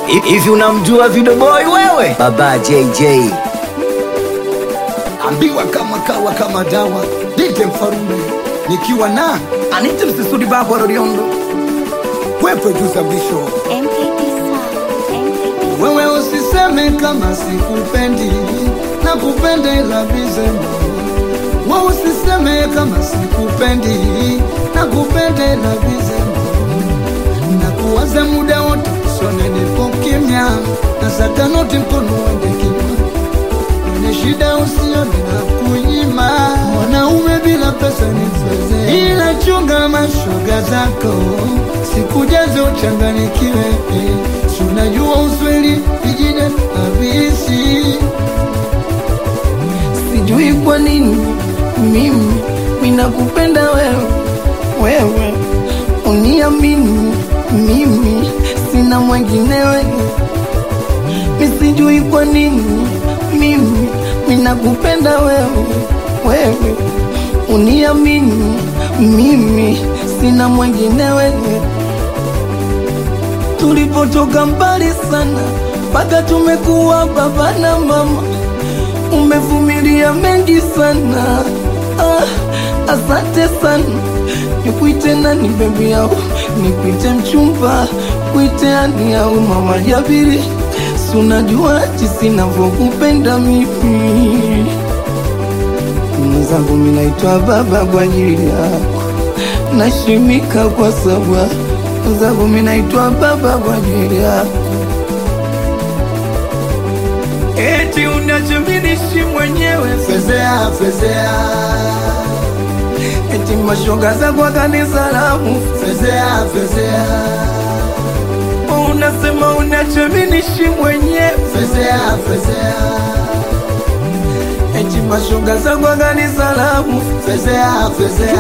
Hivi unamjua Video Boy wewe? Baba JJ. ambiwa kama kawa kama dawa dite mfarume nikiwa na Anite msisudi babo Roriondo. wepe juu za mwisho MKT Sound. MKT wewe usiseme kama sikupendi na kupenda ila vizema wewe usiseme kama sikupendi na kupenda ila vizema na kuwaza muda wote sone nipo kimya na satanoti mkono wende kimya Kwenye shida usione na kunyima mwanaume bila pesa ni mzee, ila chunga mashoga zako sikujaze uchanganikiwe. Si unajua usweli vijine habisi sijui kwa nini mimi minakupenda wewe wewe uniamini mimi sina mwenginewe misijui kwa nini mimi minakupenda wewe wewe uniamini mimi sina mwenginewe tulipotoka mbali sana mpaka tumekuwa baba na mama umevumilia mengi sana ah, asante sana nikuite nani bebi yao nikuite mchumba kuite ani au mama jabiri sunajua jinsi navyokupenda mimi mwenzangu minaitwa baba kwa ajili yako nashimika kwa sababu mwenzangu minaitwa baba kwa ajili yako eti unachominishi mwenyewe fezea fezea eti mashoga za kwa kanisa lamu fezea fezea unasema unachominishi mwenyewe fezea fezea eti mashoga za kwa kanisa lamu fezea fezea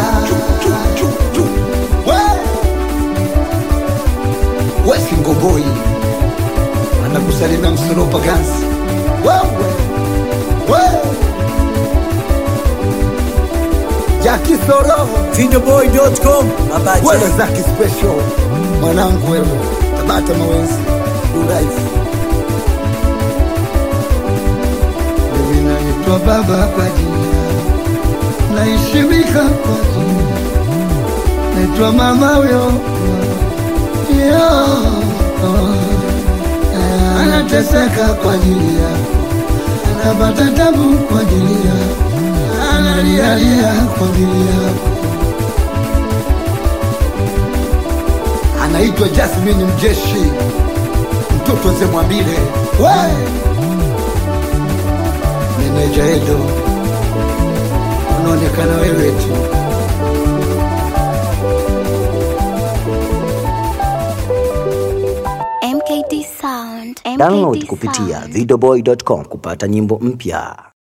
wesingoboi anakusalimia msoropa gansi wewe we jakisoro Videoboy.com. Baba wewe JJ. zaki special mwanangu wewe tabata mawenzi uraifu mimi naitwa baba kwa jina naishimika kwa jina naitwa mama huyo Yo, eh, anateseka kwa ajili yako anapata tabu kwa ajili yako analialia kwa ajili yako anaitwa Jasmine Mjeshi, mtoto wazee Mwambile, we meneja Edo, unaonekana wewe tu. MKT Sound. MKT Download Sound. kupitia videoboy.com kupata nyimbo mpya.